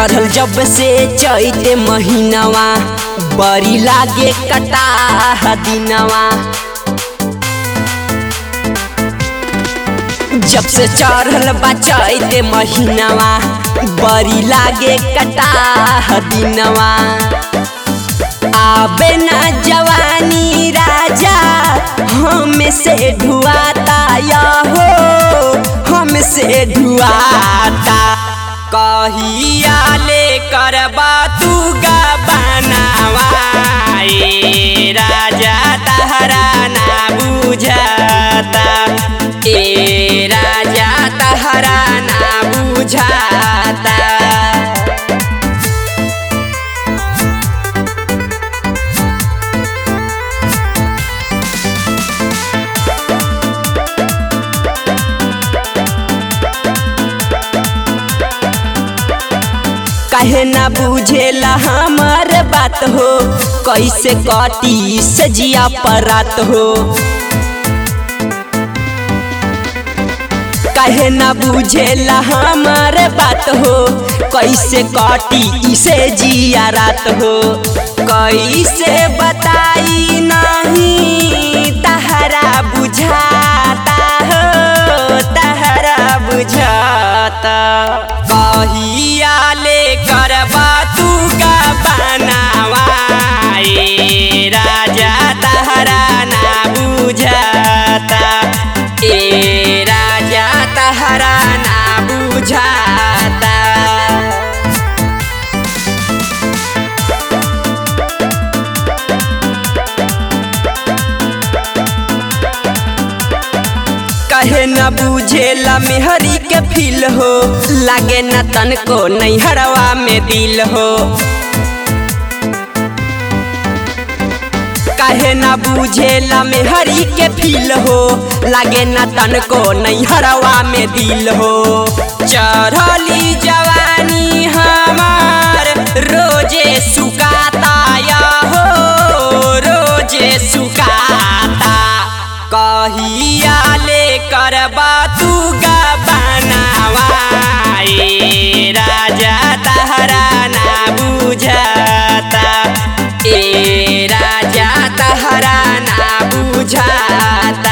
चढ़ल जब से चैते महीनावा बड़ी लागे कटा दिनवा जब से चढ़ल बा चैते महीनावा बड़ी लागे कटा दिनवा आबे ना जवानी राजा हम से ढुआता या हो हम से ढुआता कहिया ले करबा तू गा बनावा ए राजा तहरा ना बुझाता ए राजा तहरा ना बुझाता काहे ना बुझेला हमार बात हो कैसे कटी सजिया पर रात हो काहे ना बुझेला हमार बात हो कैसे कटी इसे जिया रात हो कैसे बताई नहीं तहरा बुझाता हो तहरा बुझाता कहिया ले करबा तू का बनावा ए राजा तहरा ना बुझाता ए राजा तहरा ना बुझाता कहे न बुझेला मेहरी के फील हो लागे न तनको नैहरवा में दिल हो काहे न बुझेला मेहरी के फील हो लागे न तनको नैहरवा में दिल हो चढ़ली जवानी हमार रोजे सुकाता या हो रोजे सुकाता कहिया ले करबा तू गा बनावा ए राजा तहरा ना बुझाता ए राजा तहरा ना बुझाता